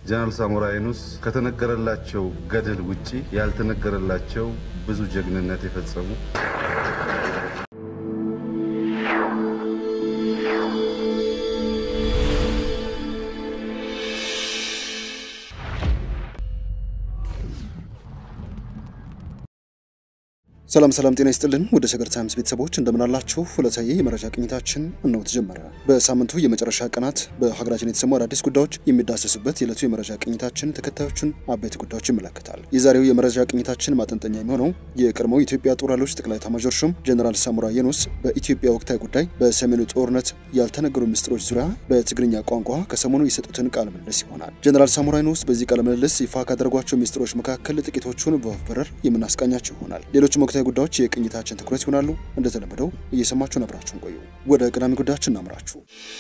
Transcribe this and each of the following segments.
ጀነራል ሳሞራ የኑስ ከተነገረላቸው ገድል ውጪ ያልተነገረላቸው ብዙ ጀግንነት የፈጸሙ ሰላም ሰላም፣ ጤና ይስጥልን ወደ ሸገር ታይምስ ቤተሰቦች እንደምናላችሁ። ሁለታዊ የመረጃ ቅኝታችን እነሆ ተጀመረ። በሳምንቱ የመጨረሻ ቀናት በሀገራችን የተሰሙ አዳዲስ ጉዳዮች የሚዳሰሱበት የዕለቱ የመረጃ ቅኝታችን ተከታዮቹን አበይት ጉዳዮች ይመለከታል። የዛሬው የመረጃ ቅኝታችን ማጠንጠኛ የሚሆነው የቀድሞው የኢትዮጵያ ጦር ኃይሎች ጠቅላይ ኤታማዦር ሹም ጀኔራል ሳሞራ የኑስ በኢትዮጵያ ወቅታዊ ጉዳይ በሰሜኑ ጦርነት ያልተነገሩ ምስጢሮች ዙሪያ በትግርኛ ቋንቋ ከሰሞኑ የሰጡትን ቃለ ምልልስ ይሆናል። ጀኔራል ሳሞራ የኑስ በዚህ ቃለ ምልልስ ይፋ ካደረጓቸው ምስጢሮች መካከል ጥቂቶቹን በወፍ በረር የምናስቃኛቸው ይሆናል። ሌሎችም ወቅታዊ ጉዳዮች የቅኝታችን ትኩረት ይሆናሉ። እንደተለመደው እየሰማችሁን አብራችሁን ቆዩ። ወደ ቀዳሚ ጉዳያችን እናምራችሁ።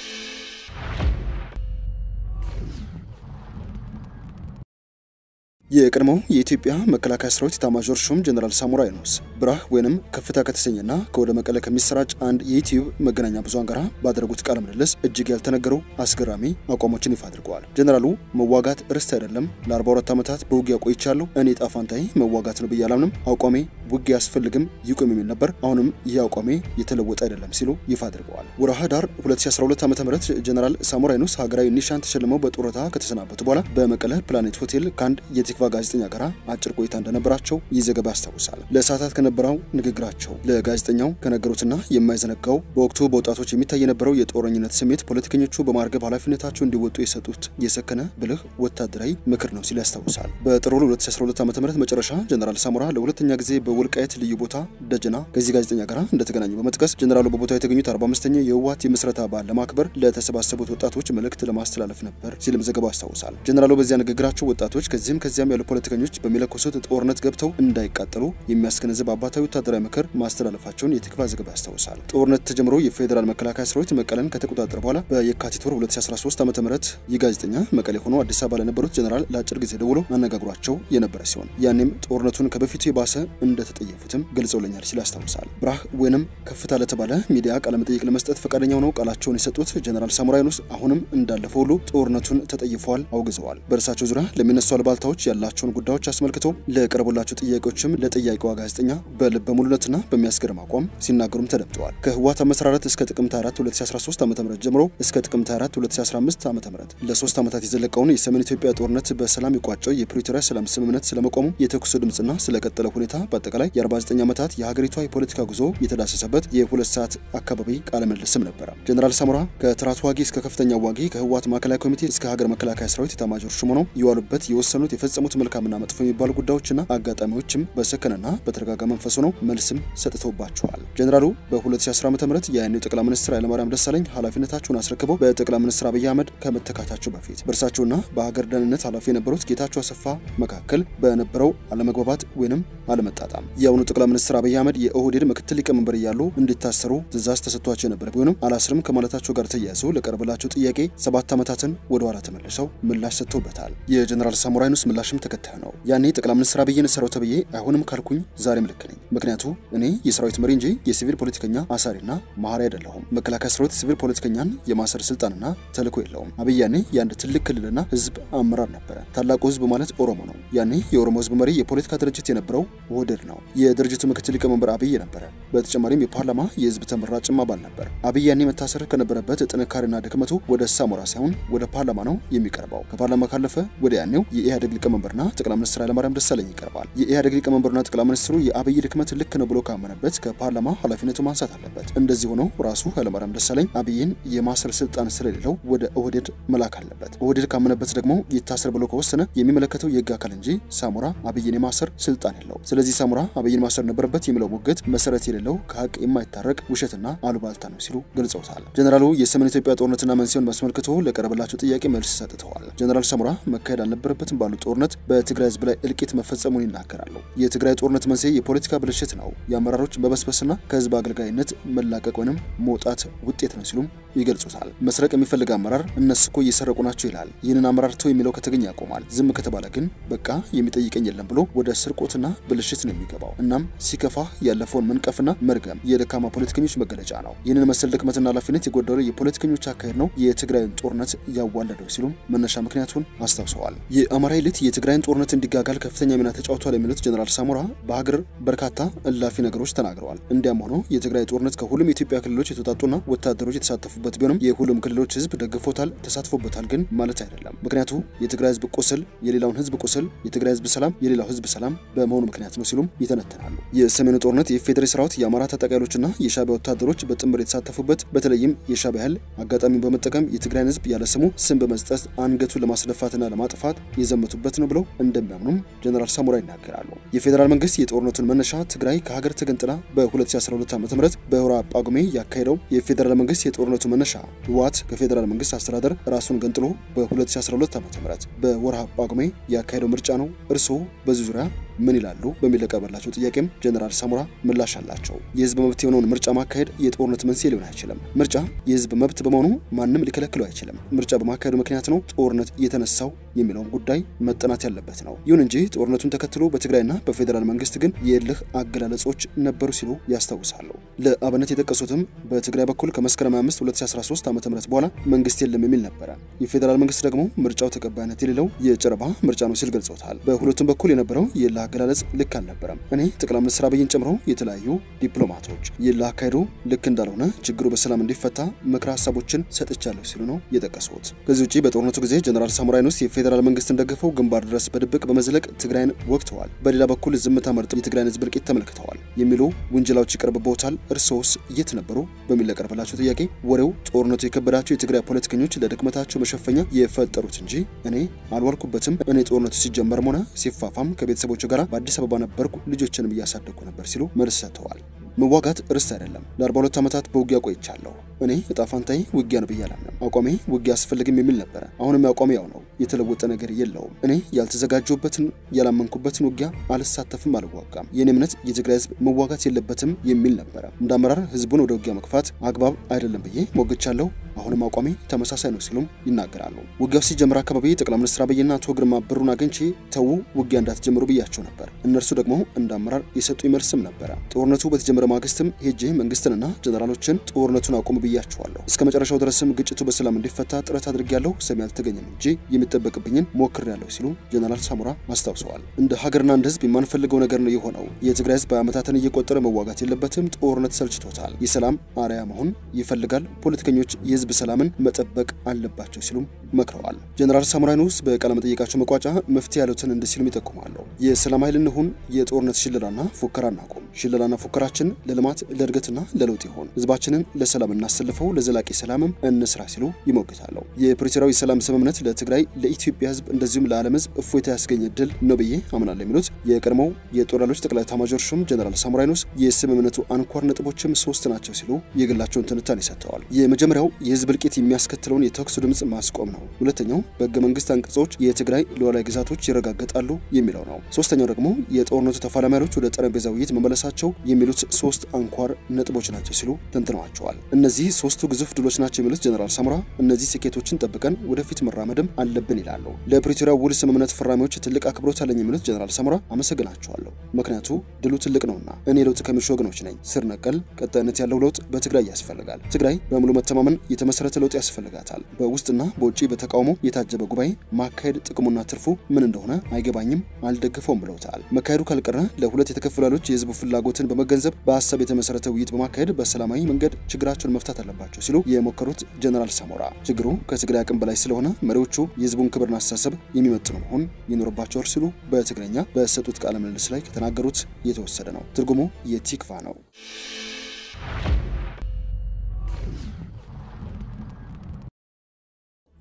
የቀድሞው የኢትዮጵያ መከላከያ ሰራዊት ኤታማዦር ሹም ጀነራል ሳሞራ የኑስ ብራህ ወይንም ከፍታ ከተሰኘና ከወደ መቀለ ከሚሰራጭ አንድ የዩቲዩብ መገናኛ ብዙሃን ጋር ባደረጉት ቃለ ምልልስ እጅግ ያልተነገሩ አስገራሚ አቋሞችን ይፋ አድርገዋል። ጀነራሉ መዋጋት ርስት አይደለም፣ ለ42 ዓመታት በውጊያ ቆይቻለሁ። እኔ ዕጣ ፈንታዬ መዋጋት ነው ብዬ አላምንም። አቋሜ ውጊያ አያስፈልግም ይቁም የሚል ነበር። አሁንም ይህ አቋሜ የተለወጠ አይደለም ሲሉ ይፋ አድርገዋል። ወርሃ ኅዳር 2012 ዓ.ም ጀነራል ሳሞራ የኑስ ሀገራዊ ኒሻን ተሸልመው በጡረታ ከተሰናበቱ በኋላ በመቀለ ፕላኔት ሆቴል ከአንድ የቲክቫ ጋዜጠኛ ጋር አጭር ቆይታ እንደነበራቸው ይህ ዘገባ ያስታውሳል። ለሰዓታት ከነበረው ንግግራቸው ለጋዜጠኛው ከነገሩትና የማይዘነጋው በወቅቱ በወጣቶች የሚታይ የነበረው የጦረኝነት ስሜት ፖለቲከኞቹ በማርገብ ኃላፊነታቸው እንዲወጡ የሰጡት የሰከነ ብልህ ወታደራዊ ምክር ነው ሲል ያስታውሳል። በጥር 2012 ዓ.ም መጨረሻ ጀነራል ሳሞራ ለሁለተኛ ጊዜ በወልቃየት ልዩ ቦታ ደጀና ከዚህ ጋዜጠኛ ጋር እንደተገናኙ በመጥቀስ ጀነራሉ በቦታው የተገኙት 45ኛ የህወሓት የምስረታ በዓል ለማክበር ለተሰባሰቡት ወጣቶች መልእክት ለማስተላለፍ ነበር ሲልም ዘገባው ያስታውሳል። ጀነራሉ በዚያ ንግግራቸው ወጣቶች ከዚህም ከዚያም ያሉ ፖለቲከኞች በሚለኮሱት ጦርነት ገብተው እንዳይቃጠሉ የሚያስገነዝብ አባታዊ ወታደራዊ ምክር ማስተላለፋቸውን የቲክቫ ዘገባ ያስታውሳል። ጦርነት ተጀምሮ የፌዴራል መከላከያ ሰራዊት መቀለን ከተቆጣጠረ በኋላ በየካቲት ወር 2013 ዓ ም ይህ ጋዜጠኛ መቀሌ ሆኖ አዲስ አበባ ለነበሩት ጀነራል ለአጭር ጊዜ ደውሎ አነጋግሯቸው የነበረ ሲሆን ያኔም ጦርነቱን ከበፊቱ የባሰ እንደተጠየፉትም ገልጸውለኛል ሲል ያስታውሳል። ብራህ ወይንም ከፍታ ለተባለ ሚዲያ ቃለመጠይቅ ለመስጠት ፈቃደኛ ሆነው ቃላቸውን የሰጡት ጀነራል ሳሞራ የኑስ አሁንም እንዳለፈው ሁሉ ጦርነቱን ተጠይፈዋል፣ አውግዘዋል። በእርሳቸው ዙሪያ ለሚነሱ አልባልታዎች ያላቸውን ጉዳዮች አስመልክቶ ለቀረቡላቸው ጥያቄዎችም ለጠያቂዋ ጋዜጠኛ በልበ ሙሉነትና በሚያስገርም አቋም ሲናገሩም ተደምጠዋል። ከህወሓት አመሰራረት እስከ ጥቅምት 4 2013 ዓ ም ጀምሮ እስከ ጥቅምት 4 2015 ዓ ም ለሶስት ዓመታት የዘለቀውን የሰሜን ኢትዮጵያ ጦርነት በሰላም የቋጨው የፕሪቶሪያ ሰላም ስምምነት ስለመቆሙ፣ የተኩስ ድምፅና ስለቀጠለ ሁኔታ በአጠቃላይ የ49 ዓመታት የሀገሪቷ የፖለቲካ ጉዞ የተዳሰሰበት የሁለት ሰዓት አካባቢ ቃለ ምልልስም ነበረ። ጀነራል ሳሞራ ከተራ ተዋጊ እስከ ከፍተኛ ዋጊ ከህወሓት ማዕከላዊ ኮሚቴ እስከ ሀገር መከላከያ ሰራዊት ኤታማዦር ሹም ሆነው የዋሉበት የወሰኑት የፈጸሙት መልካምና መጥፎ የሚባሉ ጉዳዮችና አጋጣሚዎችም በሰከነና በተረጋጋ መንፈስ ሆነው መልስም ሰጥተውባቸዋል። ጀነራሉ በ2010 ዓ.ም የያኔው ጠቅላይ ሚኒስትር ኃይለማርያም ደሳለኝ ኃላፊነታቸውን አስረክበው በጠቅላይ ሚኒስትር አብይ አህመድ ከመተካታቸው በፊት በእርሳቸውና በሀገር ደህንነት ኃላፊ የነበሩት ጌታቸው አሰፋ መካከል በነበረው አለመግባባት ወይንም አለመጣጣም የአሁኑ ጠቅላይ ሚኒስትር አብይ አህመድ የኦህዴድ ምክትል ሊቀመንበር እያሉ እንዲታሰሩ ትዕዛዝ ተሰጥቷቸው የነበረ ቢሆንም አላስርም ከማለታቸው ጋር ተያይዞ ለቀረበላቸው ጥያቄ ሰባት ዓመታትን ወደ ኋላ ተመልሰው ምላሽ ሰጥተውበታል። የጀነራል ሳሞራ የኑስ ምላሽም ተከታይ ነው። ያኔ ጠቅላይ ሚኒስትር አብይን ሰራው ተብዬ አይሆንም ካልኩኝ ዛሬም ልክ ነኝ። ምክንያቱ እኔ የሰራዊት መሪ እንጂ የሲቪል ፖለቲከኛ አሳሪና መሀሪ አይደለሁም። መከላከያ ሰራዊት ሲቪል ፖለቲከኛን የማሰር ስልጣንና ተልዕኮ የለውም። አብይ ያኔ የአንድ ትልቅ ክልልና ህዝብ አመራር ነበረ። ታላቁ ህዝብ ማለት ኦሮሞ ነው። ያኔ የኦሮሞ ህዝብ መሪ የፖለቲካ ድርጅት የነበረው ኦህዴድ ነው። የድርጅቱ ምክትል ሊቀመንበር አብይ ነበረ። በተጨማሪም የፓርላማ የህዝብ ተመራጭም አባል ነበር። አብይ ያኔ መታሰር ከነበረበት ጥንካሬና ድክመቱ ወደ ሳሞራ ሳይሆን ወደ ፓርላማ ነው የሚቀርበው። ከፓርላማ ካለፈ ወደ ያኔው የኢህአዴግ ሊቀመንበርና ጠቅላይ ሚኒስትር ኃይለማርያም ደሳለኝ ይቀርባል። የኢህአዴግ ሊቀመንበርና ጠቅላይ ሚኒስትሩ የአብይ ድክመት ልክ ነው ብሎ ካመነበት ከፓርላማ ኃላፊነቱ ማንሳት አለበት። እንደዚህ ሆኖ ራሱ ኃይለማርያም ደሳለኝ አብይን የማሰር ስልጣን ስለሌለው ወደ ኦህዴድ መላክ አለበት። ኦህዴድ ካመነበት ደግሞ ይታሰር ብሎ ከወሰነ የሚመለከተው የህግ አካል እንጂ ሳሞራ አብይን የማሰር ስልጣን የለው። ስለዚህ ሳሞራ አብይን ማሰር ነበረበት የሚለው ሙግት መሰረት የሌለው ከሀቅ የማይታረቅ ውሸትና አሉባልታ ነው ሲሉ ገልጸውታል። ጀነራሉ የሰሜን ኢትዮጵያ ጦርነትና መንስኤውን አስመልክቶ ለቀረበላቸው ጥያቄ መልስ ሰጥተዋል። ጀነራል ሳሞራ መካሄድ አልነበረበትም ባሉት ጦርነት በትግራይ ህዝብ ላይ እልቂት መፈጸሙን ይናገራሉ። የትግራይ ጦርነት መንስኤ የፖለቲካ ብልሽት ነው፣ የአመራሮች መበስበስና ከህዝብ አገልጋይነት መላቀቅ ወይም መውጣት ውጤት ነው ሲሉም ይገልጹታል። መስረቅ የሚፈልግ አመራር እነሱ እኮ እየሰረቁ ናቸው ይላል። ይህንን አመራር ተው የሚለው ከተገኘ ያቆማል። ዝም ከተባለ ግን በቃ የሚጠይቀኝ የለም ብሎ ወደ ስርቆትና ብልሽት ነው የሚገባው። እናም ሲከፋ ያለፈውን መንቀፍና መርገም የደካማ ፖለቲከኞች መገለጫ ነው። ይህንን መሰል ድክመትና ኃላፊነት የጎደለው የፖለቲከኞች አካሄድ ነው የትግራይን ጦርነት ያዋለደው ሲሉም መነሻ ምክንያቱን አስታውሰዋል። የአማራ ኃይልት የትግራይን ጦርነት እንዲጋጋል ከፍተኛ ሚና ተጫውቷል የሚሉት ጀኔራል ሳሞራ በሀገር በርካታ እላፊ ነገሮች ተናግረዋል። እንዲያም ሆኖ የትግራይ ጦርነት ከሁሉም የኢትዮጵያ ክልሎች የተውጣጡና ወታደሮች የተሳተፉበት ቢሆንም የሁሉም ክልሎች ህዝብ ደግፎታል፣ ተሳትፎበታል ግን ማለት አይደለም። ምክንያቱ የትግራይ ህዝብ ቁስል የሌላውን ህዝብ ቁስል፣ የትግራይ ህዝብ ሰላም የሌላው ህዝብ ሰላም በመሆኑ ምክንያት ነው ሲሉም ይተነትናሉ። የሰሜኑ ጦርነት የፌዴራል ሰራዊት የአማራ ታጣቂዎችና የሻዕቢያ ወታደሮች በጥምር የተሳተፉበት በተለይም የሻዕቢያ ኃይል አጋጣሚውን በመጠቀም የትግራይን ህዝብ ያለ ስሙ ስም በመስጠት አንገቱን ለማስደፋትና ለማጥፋት የዘመቱበት ነው ብለው እንደሚያምኑም ጀነራል ሳሞራ ይናገራሉ። የፌዴራል መንግስት የጦርነቱን መነሻ ትግራይ ከሀገር ተገንጥላ በ2012 ዓ ም በወራ ጳጉሜ ያካሄደው የፌዴራል መንግስት የጦርነቱ መነሻ ህወሓት ከፌዴራል መንግስት አስተዳደር ራሱን ገንጥሎ በ2012 ዓ ም በወርሃ ጳጉሜ ያካሄደው ምርጫ ነው። እርስዎ በዚህ ዙሪያ ምን ይላሉ? በሚል ለቀረበላቸው ጥያቄም ጀነራል ሳሞራ ምላሽ አላቸው። የህዝብ መብት የሆነውን ምርጫ ማካሄድ የጦርነት መንስኤ ሊሆን አይችልም። ምርጫ የህዝብ መብት በመሆኑ ማንም ሊከለክለው አይችልም። ምርጫ በማካሄዱ ምክንያት ነው ጦርነት የተነሳው የሚለውን ጉዳይ መጠናት ያለበት ነው። ይሁን እንጂ ጦርነቱን ተከትሎ በትግራይና በፌዴራል መንግስት ግን የእልህ አገላለጾች ነበሩ ሲሉ ያስታውሳሉ። ለአብነት የጠቀሱትም በትግራይ በኩል ከመስከረም 5 2013 ዓ.ም በኋላ መንግስት የለም የሚል ነበረ። የፌዴራል መንግስት ደግሞ ምርጫው ተቀባይነት የሌለው የጨረባ ምርጫ ነው ሲል ገልጾታል። በሁለቱም በኩል የነበረው የእልህ አገላለጽ ልክ አልነበረም። እኔ ጠቅላይ ሚኒስትር አብይን ጨምሮ የተለያዩ ዲፕሎማቶች የእልህ አካሄዱ ልክ እንዳልሆነ ችግሩ በሰላም እንዲፈታ ምክረ ሀሳቦችን ሰጥቻለሁ ሲሉ ነው የጠቀሱት። ከዚህ ውጭ በጦርነቱ ጊዜ ጀነራል ሳሞራ የኑስ የፌዴራል መንግስትን ደግፈው ግንባር ድረስ በድብቅ በመዝለቅ ትግራይን ወቅተዋል፣ በሌላ በኩል ዝምታ መርጠው የትግራይን ህዝብ እልቂት ተመልክተዋል የሚሉ ውንጀላዎች ይቀርብበታል። እርስዎስ የት ነበሩ? በሚል ለቀረበላቸው ጥያቄ ወሬው ጦርነቱ የከበዳቸው የትግራይ ፖለቲከኞች ለድክመታቸው መሸፈኛ የፈጠሩት እንጂ እኔ አልዋልኩበትም። እኔ ጦርነቱ ሲጀመርም ሆነ ሲፋፋም ከቤተሰቦቹ ጋር በአዲስ አበባ ነበርኩ፣ ልጆችንም እያሳደግኩ ነበር ሲሉ መልስ ሰጥተዋል። መዋጋት ርስት አይደለም። ለ42 ዓመታት በውጊያ ቆይቻለሁ። እኔ እጣ ፋንታዬ ውጊያ ነው ብዬ አላምንም። አቋሜ ውጊያ አስፈልግም የሚል ነበረ። አሁንም አቋሜ ያው ነው። የተለወጠ ነገር የለውም። እኔ ያልተዘጋጀሁበትን ያላመንኩበትን ውጊያ አልሳተፍም፣ አልዋጋም። የኔ እምነት የትግራይ ህዝብ መዋጋት የለበትም የሚል ነበረ። እንደ አመራር ህዝቡን ወደ ውጊያ መግፋት አግባብ አይደለም ብዬ ሞግቻለሁ። አሁንም አቋሜ ተመሳሳይ ነው ሲሉም ይናገራሉ። ውጊያው ሲጀምር አካባቢ ጠቅላይ ሚኒስትር አብይና አቶ ግርማ ብሩን አግኝቼ ተዉ ውጊያ እንዳትጀምሩ ብያቸው ነበር። እነርሱ ደግሞ እንደ አመራር የሰጡኝ መልስም ነበረ። ጦርነቱ በተጀመረ ማግስትም ሄጄ መንግስትንና ጀነራሎችን ጦርነቱን አቁሙ ብያቸዋለሁ። እስከ መጨረሻው ድረስም ግጭቱ በሰላም እንዲፈታ ጥረት አድርጌያለሁ። ሰሚ አልተገኘም እንጂ የሚጠበቅብኝን ሞክሬያለሁ ሲሉ ጀነራል ሳሞራ አስታውሰዋል። እንደ ሀገርና እንደ ህዝብ የማንፈልገው ነገር ነው የሆነው። የትግራይ ህዝብ ዓመታትን እየቆጠረ መዋጋት የለበትም። ጦርነት ሰልችቶታል። የሰላም አርያ መሆን ይፈልጋል። ፖለቲከኞች የህዝብ ሰላምን መጠበቅ አለባቸው ሲሉም መክረዋል። ጀነራል ሳሞራ የኑስ በቃለ መጠይቃቸው መቋጫ መፍትሄ ያሉትን እንዲህ ሲሉም ይጠቁማሉ። የሰላም ኃይል እንሁን፣ የጦርነት ሽለላና ፉከራ እናቁም። ሽለላና ፉከራችን ለልማት ለእድገትና ለለውጥ ይሆን። ህዝባችንን ለሰላም እናሰልፈው፣ ለዘላቂ ሰላምም እንስራ ሲሉ ይሞግታሉ። የፕሪቶሪያው የሰላም ስምምነት ለትግራይ ለኢትዮጵያ ህዝብ እንደዚሁም ለዓለም ህዝብ እፎይታ ያስገኘ ድል ነው ብዬ አምናለሁ የሚሉት የቀድሞው የጦር ኃይሎች ጠቅላይ ኤታማዦር ሹም ጀነራል ሳሞራ የኑስ የስምምነቱ አንኳር ነጥቦችም ሶስት ናቸው ሲሉ የግላቸውን ትንታኔ ሰጥተዋል። የመጀመሪያው የህዝብ እልቂት የሚያስከትለውን የተኩስ ድምፅ ማስቆም ነው። ሁለተኛው በህገ መንግስት አንቀጾች የትግራይ ሉዓላዊ ግዛቶች ይረጋገጣሉ የሚለው ነው። ሶስተኛው ደግሞ የጦርነቱ ተፋላሚ ኃይሎች ወደ ጠረጴዛ ውይይት መመለሳቸው የሚሉት ሶስት አንኳር ነጥቦች ናቸው ሲሉ ተንትነዋቸዋል። እነዚህ ሶስቱ ግዙፍ ድሎች ናቸው የሚሉት ጀነራል ሳሞራ እነዚህ ስኬቶችን ጠብቀን ወደፊት መራመድም አለብን ይላሉ። ለፕሪቶሪያ ውል ስምምነት ፈራሚዎች ትልቅ አክብሮት አለኝ የሚሉት ጀነራል ሳሞራ አመሰግናቸዋለሁ፣ ምክንያቱ ድሉ ትልቅ ነውና። እኔ ለውጥ ከሚሹ ወገኖች ነኝ። ስር ነቀል ቀጣይነት ያለው ለውጥ በትግራይ ያስፈልጋል። ትግራይ በሙሉ መተማመን የተመሰረተ ለውጥ ያስፈልጋታል። በውስጥና በውጭ በተቃውሞ የታጀበ ጉባኤ ማካሄድ ጥቅሙና ትርፉ ምን እንደሆነ አይገባኝም፣ አልደግፈውም ብለውታል። መካሄዱ ካልቀረ ለሁለት የተከፈሉ ኃይሎች የህዝቡ ፍላጎትን በመገንዘብ በሀሳብ የተመሰረተ ውይይት በማካሄድ በሰላማዊ መንገድ ችግራቸውን መፍታት አለባቸው ሲሉ የሞከሩት ጀነራል ሳሞራ ችግሩ ከትግራይ አቅም በላይ ስለሆነ መሪዎቹ የህዝቡን ክብርና አስተሳሰብ የሚመጥኑ መሆን ይኖርባቸዋል ሲሉ በትግረኛ በሰጡት ቃለ ምልልስ ላይ ከተናገሩት የተወሰደ ነው። ትርጉሙ የቲክቫ ነው።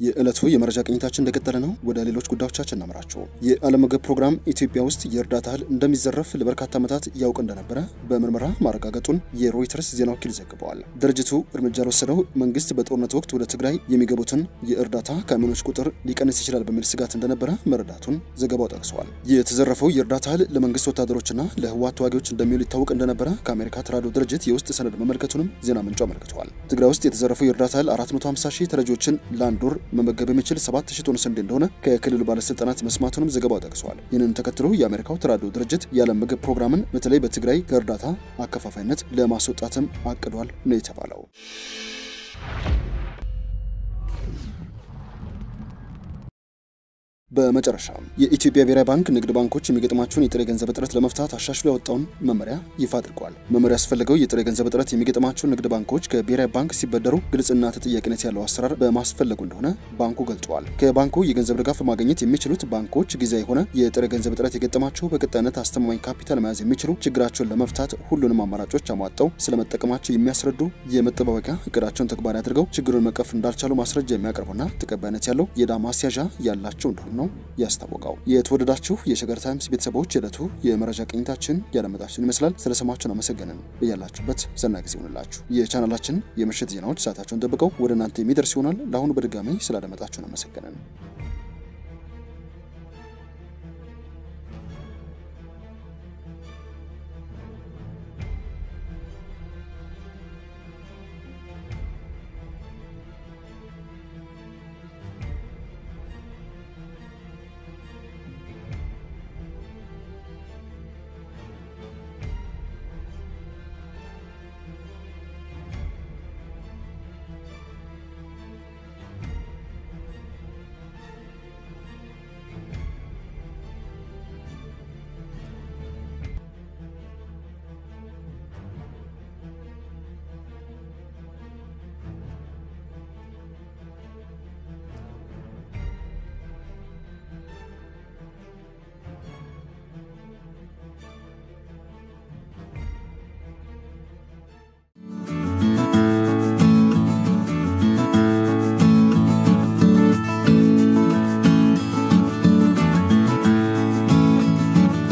የዕለቱ የመረጃ ቅኝታችን እንደቀጠለ ነው። ወደ ሌሎች ጉዳዮቻችን እናምራቸው። የዓለም ምግብ ፕሮግራም ኢትዮጵያ ውስጥ የእርዳታ እህል እንደሚዘረፍ ለበርካታ ዓመታት ያውቅ እንደነበረ በምርመራ ማረጋገጡን የሮይተርስ ዜና ወኪል ዘግበዋል። ድርጅቱ እርምጃ የወሰደው መንግስት በጦርነት ወቅት ወደ ትግራይ የሚገቡትን የእርዳታ ካሚዮኖች ቁጥር ሊቀንስ ይችላል በሚል ስጋት እንደነበረ መረዳቱን ዘገባው ጠቅሰዋል። የተዘረፈው የእርዳታ እህል ለመንግስት ወታደሮችና ለህወሓት ተዋጊዎች እንደሚውል ይታወቅ እንደነበረ ከአሜሪካ ተራድኦ ድርጅት የውስጥ ሰነድ መመልከቱንም ዜና ምንጩ አመልክተዋል። ትግራይ ውስጥ የተዘረፈው የእርዳታ እህል 450 ሺህ ተረጂዎችን ለአንድ ወር መመገብ የሚችል 7000 ቶን ስንዴ እንደሆነ ከክልሉ ባለስልጣናት መስማቱንም ዘገባው ጠቅሷል። ይህንን ተከትሎ የአሜሪካው ተራድኦ ድርጅት የዓለም ምግብ ፕሮግራምን በተለይ በትግራይ ከእርዳታ አከፋፋይነት ለማስወጣትም አቅዷል ነው የተባለው። በመጨረሻም የኢትዮጵያ ብሔራዊ ባንክ ንግድ ባንኮች የሚገጥማቸውን የጥሬ ገንዘብ እጥረት ለመፍታት አሻሽሎ ያወጣውን መመሪያ ይፋ አድርጓል። መመሪያ ያስፈለገው የጥሬ ገንዘብ እጥረት የሚገጥማቸው ንግድ ባንኮች ከብሔራዊ ባንክ ሲበደሩ ግልጽና ተጠያቂነት ያለው አሰራር በማስፈለጉ እንደሆነ ባንኩ ገልጿል። ከባንኩ የገንዘብ ድጋፍ ማግኘት የሚችሉት ባንኮች ጊዜያዊ የሆነ የጥሬ ገንዘብ እጥረት የገጠማቸው በቀጣይነት አስተማማኝ ካፒታል መያዝ የሚችሉ ችግራቸውን ለመፍታት ሁሉንም አማራጮች አሟጠው ስለመጠቀማቸው የሚያስረዱ የመጠባበቂያ እቅዳቸውን ተግባራዊ አድርገው ችግሩን መቀፍ እንዳልቻሉ ማስረጃ የሚያቀርቡና ተቀባይነት ያለው የዕዳ ማስያዣ ያላቸው እንደሆኑ ነው ያስታወቀው። የተወደዳችሁ የሸገር ታይምስ ቤተሰቦች የዕለቱ የመረጃ ቅኝታችን ያለመጣችሁን ይመስላል። ስለሰማችሁን አመሰገንን። እያላችሁበት ዘና ጊዜ ይሆንላችሁ። የቻናላችን የምሽት ዜናዎች ሰዓታቸውን ጠብቀው ወደ እናንተ የሚደርስ ይሆናል። ለአሁኑ በድጋሚ ስላደመጣችሁን አመሰገንን።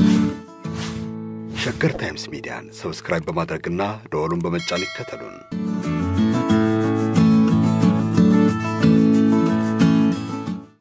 ሸገር ታይምስ ሚዲያን ሰብስክራይብ በማድረግና ደወሉን በመጫን ይከተሉን።